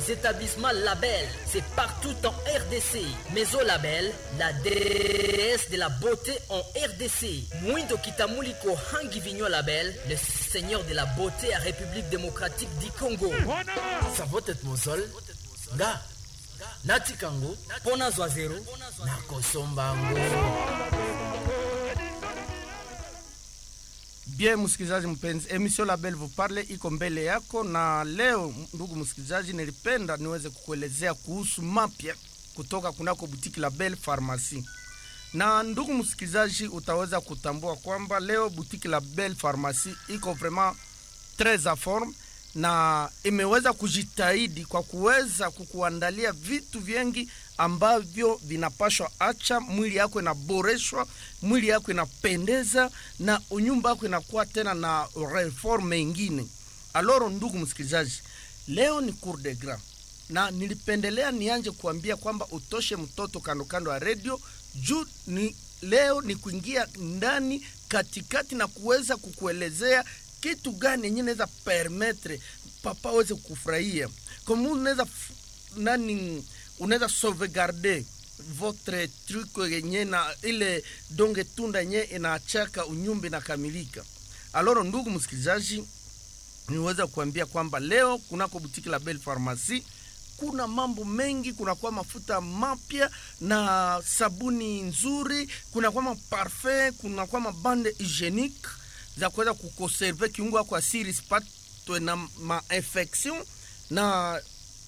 établissements Label, c'est partout en RDC. Maison Label, la déesse de la beauté en RDC. Mwindo Kitamuliko Hangi Vignon Label, le seigneur de la beauté à République démocratique du Congo. Savotet mosol. Nga. Nati kango. Pona zwa zero. Nakosombango. Bien msikilizaji mpenzi, emission Label vous parle iko mbele yako, na leo ndugu msikilizaji, nilipenda niweze kukuelezea kuhusu mapya kutoka kunako butiki Label Pharmacie. Na ndugu msikilizaji, utaweza kutambua kwamba leo butiki Label Pharmacie iko vraiment tres a forme na imeweza kujitahidi kwa kuweza kukuandalia vitu vingi ambavyo vinapashwa acha mwili yako inaboreshwa, mwili yako inapendeza na unyumba yako inakuwa tena na reforme ingine. Aloro, ndugu msikilizaji, leo ni cour de gras na nilipendelea nianje kuambia kwamba utoshe mtoto kando kando ya redio juu ni leo ni kuingia ndani katikati na kuweza kukuelezea kitu gani yenye naweza permettre papa aweze kufurahia kama unaweza nani unaweza sauvegarder votre truc yenye na ile donge tunda yenye inaachaka unyumba inakamilika. Aloro, ndugu msikilizaji, niweza kuambia kwamba leo kunako butiki la Belle Pharmacie kuna mambo mengi, kunakuwa mafuta mapya na sabuni nzuri, kunakuwa maparfum, kunakuwa mabande hygienique za kuweza kukonserve kiungo yako asiri sipatwe na mainfection, na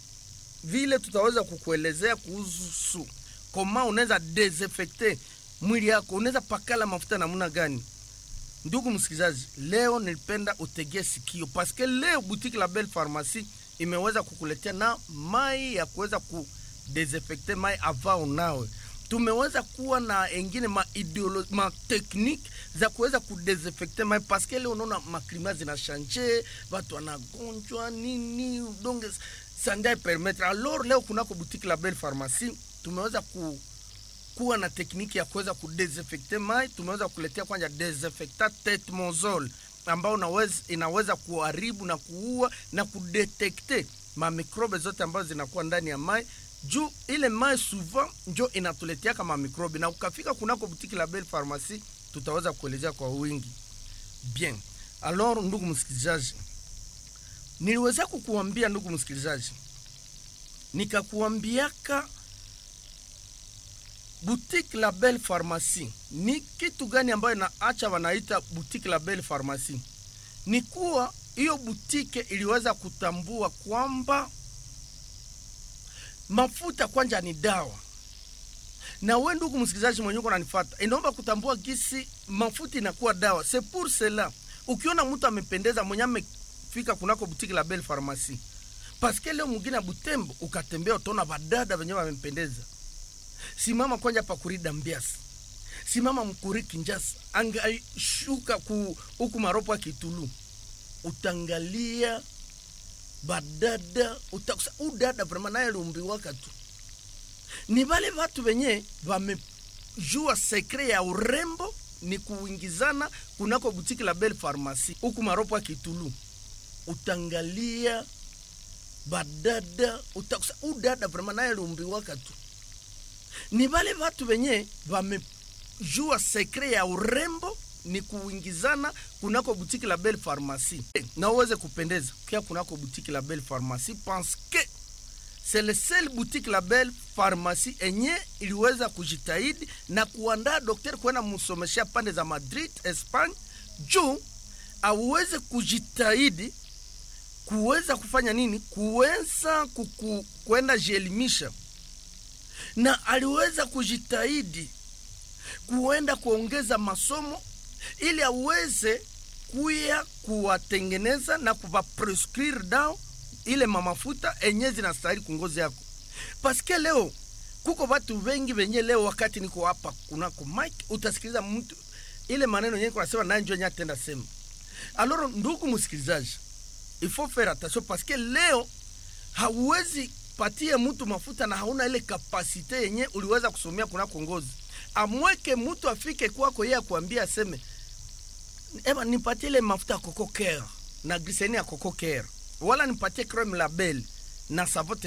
vile tutaweza kukuelezea kuhusu koma unaweza desinfecte mwili yako, unaweza pakala mafuta namna gani. Ndugu msikilizaji, leo nilipenda utegee sikio paske leo boutique la Belle Pharmacie imeweza kukuletea na mai ya kuweza kudesinfecte mai ava unawe tumeweza kuwa na engine ma ideolo ma technique za kuweza kudesinfecte mai paske leo unaona maklima zinashanje, watu wanagonjwa nini, donc sandai permettre. Alors leo kunako boutique la Belle Pharmacie tumeweza ku kuwa na tekniki ya kuweza kudesinfecte mai. Tumeweza kuletea kwanza desinfectant tetmozol ambao unaweza, inaweza kuharibu na kuua na kudetekte mamikrobe zote ambazo zinakuwa ndani ya mai juu ile mai souvent njo inatuletea kama mikrobi, na ukafika kunako butiki la Belle Pharmacie tutaweza kuelezea kwa wingi. Bien, alors ndugu msikilizaji, niliweza kukuambia ndugu msikilizaji, nikakuambiaka boutique la Belle Pharmacie ni kitu gani ambayo inaacha wanaita boutique la Belle Pharmacie? Ni kuwa hiyo butike iliweza kutambua kwamba mafuta kwanja ni dawa, na we ndugu msikilizaji mwenye uko unanifuata, inaomba kutambua gisi mafuta inakuwa dawa. C'est pour cela ukiona mtu amependeza mwenye amefika kunako butiki la Belle Pharmacie, paske leo mwingine ya Butembo ukatembea utaona vadada wenye wamempendeza simama kwanja pa kurida mbiasi simama mkuri kinjasa angashuka ku huku maropo ya kitulu utangalia badada utakusa udada vrema naye lumbiwaka tu ni vale vatu venye vamejua sekre ya urembo ni kuingizana kunako butiki la Belle Pharmacie huku maropo ya kitulu utangalia badada utakusa udada vrema naye lumbiwaka tu ni vale vatu venye vamejua sekre ya urembo ni kuingizana kunako butiki la Belle Pharmacie na uweze kupendeza kia kunako butiki la Belle Pharmacie parce que c'est le seul boutique la Belle Pharmacie enye iliweza kujitahidi na kuandaa daktari kwenda msomeshea pande za Madrid Espagne, juu aweze kujitahidi kuweza kufanya nini, kuweza kuku, kwenda jielimisha na aliweza kujitahidi kuenda kuongeza masomo ili aweze kuya kuwatengeneza na kuvaprescrire dao ile mamafuta enye zinastahili kungozi yako, paske leo kuko watu wengi wenye leo, wakati niko hapa kunako mike, utasikiliza mtu ile maneno yenye kunasema naye njo yenye atenda sema. Alors ndugu msikilizaji, il faut faire attention paske leo hauwezi patie mtu mafuta na hauna ile kapasite yenye uliweza kusomea kunako ngozi. Amweke mtu afike kwako yeye akuambia aseme, eba nipatie ile mafuta ya coco care na glycerine ya coco care, wala nipatie creme label na savote